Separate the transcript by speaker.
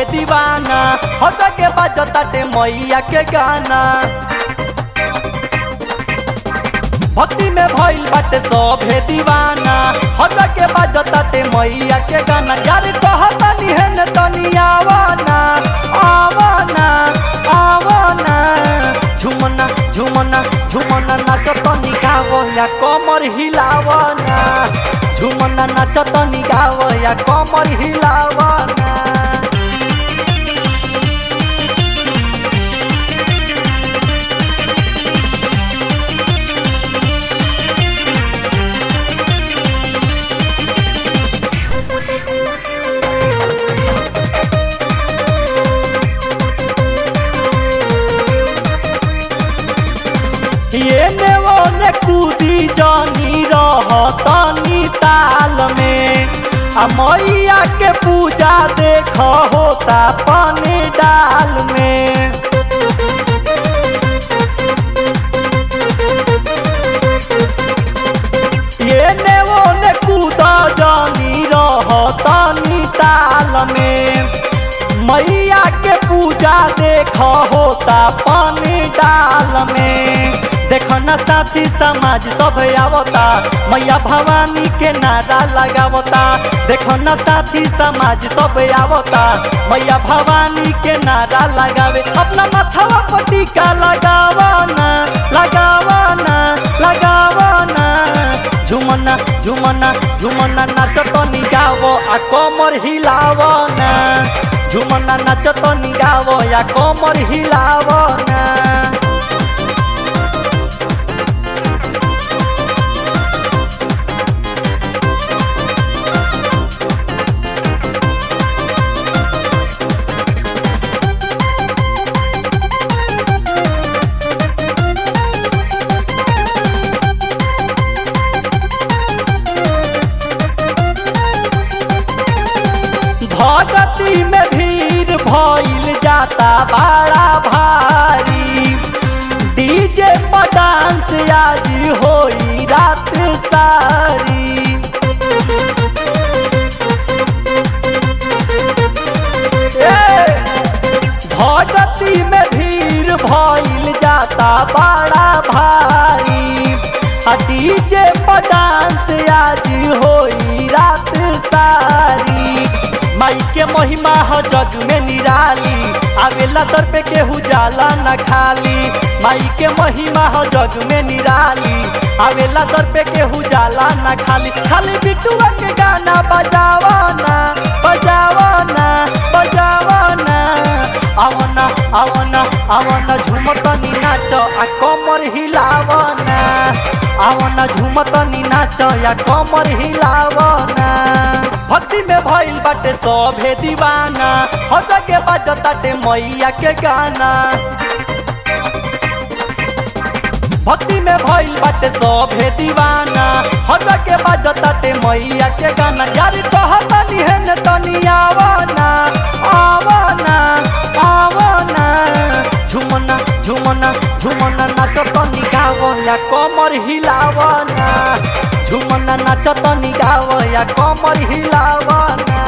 Speaker 1: दीवाना हट के बाजताटे मैया के गाना भक्ति में भइल बाटे सभे दीवाना हट के बाजताटे मैया के गाना यार कहता निहन तनी आवाना आवाना आवाना झुमना झुमना झुमना नाच तनी गावो या कमर हिलावना झुमना नाच तनी गावो या कमर हिलावना ये ने वो ने कूदी जानी रहतनी ताल में आ मैया के पूजा देख होता पानी डाल में ये ने वो ने कूदा जानी रहतनी ताल में मैया के पूजा देख होता पानी डाल में देख न साथी समाज सब आवता मैया भवानी के नारा लगावता देख न साथी समाज सब आवता मैया भवानी के नारा लगावे अपना माथवा पर टीका लगावाना लगावाना लगावाना झुमना झुमना झुमना नाच तनी गावो आ कमर हिलावना झुमना नाच तनी गावो या कमर हिलावना भगती में भीड़ भइल जाता बड़ा भारी डीजे पर डांस आज होई रात सारी ए, भगती में भीड़ भइल जाता बड़ा भारी आ डीजे पर डांस आज होई रात सारी माई के महिमा ह जग में निराली आवेला दर पे केहू जाला न खाली माई के महिमा ह जग में निराली आवेला दर पे केहू जाला न खाली खाली बिटुआ के गाना बजावाना बजावाना बजावाना आवना आवना आवना झुमतनी नाच आ कमर हिलावना आवना झुमतनी नाच या कमर हिलावना भक्ति में भइल बाटे सभे दीवाना हट के बाजताटे मैया के गाना भक्ति में भइल बाटे सभे दीवाना हट के बाजताटे मैया के गाना यार कहता निहन तनी आवाना आवाना आवाना झुमना झुमना झुमना नाच तनी गावो या कमर हिलावना झुमना नाच तनी गावो या कमर हिलावना